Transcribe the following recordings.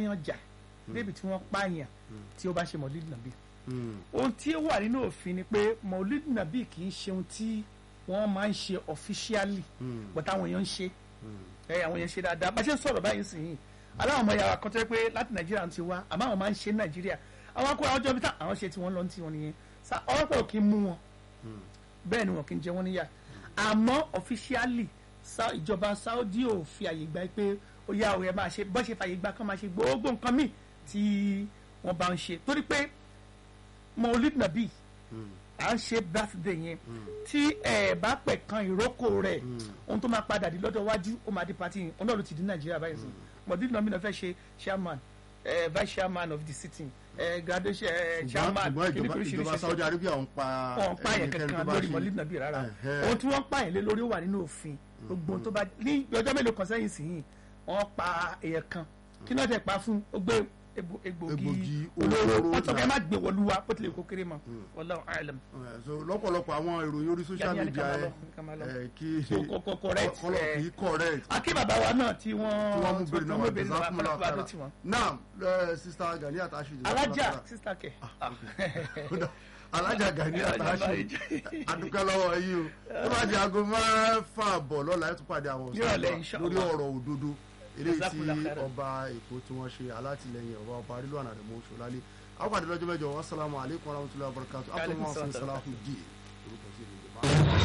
báyàn jà débi tí wọ́n pààyàn tí ó bá ṣe mọ̀lídìí nàbí Mm. ohun tí ó wà nínú òfin ni pé mọ̀lídìí nàbí kì í ṣe ohun tí wọ́n máa ń ṣe officially Mm. but àwọn èèyàn ń ṣe Mm. ẹ àwọn èèyàn ṣe dáadáa bá ṣe ń sọ̀rọ̀ báyìí sì yìí aláwọn ọmọ yàrá kan tó yẹ pé láti nàìjíríà ti wá àmọ́ àwọn máa ń ṣe ní nàìjíríà àwọn akó àwọn jọbi tá àwọn ṣe tí wọ́n lọ tí wọ́n nìyẹn Sa- ọlọ́pàá ò kí ń mú wọn Mm. bẹ́ẹ̀ ni wọn kì í jẹ wọ́n níyà àmọ́ officially Sa- ìjọba Saudi ò fi àyè gba pé ó yá òye máa ṣe bọ́ ṣe fàyè gba kán máa ṣe gbogbo nǹkan míì tí wọ́n bá ń ṣe torí pé Maulid Nabi Mm. à ń ṣe birthday yẹn tí ẹ bá pẹ̀ kan ìrókò rẹ̀ ohun tó máa padà di lọ́dọ̀ iwájú ó máa di party yẹn ọ̀nà ló ti di nàìjíríà báyìí sùn mọ̀dí náà mi náà fẹ́ ṣe chairman eh, vice chairman of the sitting eh, graduation eh, ṣùgbọ́n chairman ṣùgbọ́n kìíní ìjọba oríṣiríṣi ìjọba Saudi Arabia ń pa wọn pààyàn ẹnikẹ́ni tó kankan bá lórí ṣe- mọ̀lí nàbí rárá Ẹ̀hẹ́. ohun tí wọ́n pààyàn lé lórí ó wà nínú òfin gbogbo ohun tó bá ní ọjọ́ mélòó kan sẹ́yìn sí yìí wọ́n pa èèyàn kan kí náà tẹ̀ pa fún ó gbé egbo- Egbògi egbògi olóró olóró wọ́n sọ pé náà. ẹ má gbé wọlú wa bó tilẹ̀ kó kéré mọ́ wallahu a'lam. Eh, so lọ́pọ̀lọpọ̀ àwọn ìròyìn orí social Yàní, yàní, media ká máa ẹ lọ, ká máa lọ. ẹ, kí So, co- co- correct, kọlọ eh. kì í correct akí bàbá wa náà tí tí wọ́n wọ́n mú bèrè náà wà bèrè náà wà jazakumullahu kọ́lá tó khairan. ti wọ́n. naam eh, sista Gani Atashi alájà sísá kẹ. alájà Gani Atashi adúpẹ́ lọ́wọ́ yìí o tó bá di aago mẹ́fà bọ̀ lọ́la ẹ̀ tún pàdé àwọn Nírọ̀lẹ́, ọ̀sán inshallah. lórí ọ̀rọ̀ òdodo eléyìí tí Jazakumullahu khairan. ọba èkó tí wọ́n ṣe alátìlẹyìn ọba ọba arílùwànà rẹ̀ mọ́ ṣọlálẹ́ àwọn pàdé lọ́jọ́ mẹ́jọ wassalamu alaikum warahmatullahi wabarakatuh Wa alaikum afọwọ́n salam. sọláhùn díẹ̀ orúkọ sí ìlú ìjọba.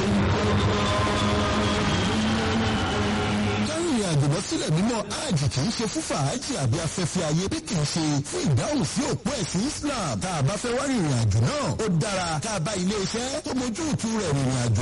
kárìnrìn àjò lọ sílẹ̀ mímọ́ hajj kì í ṣe fún fàájì àbí afẹ́fẹ́ ayé bí kì í ṣe fún ìdáhùn sí òpó ẹ̀sìn Islam tá a bá fẹ́ wá rìnrìn àjò náà ó dára tá a bá ilé iṣẹ́ tó mójú ìtú rẹ̀ rìnrìn àjò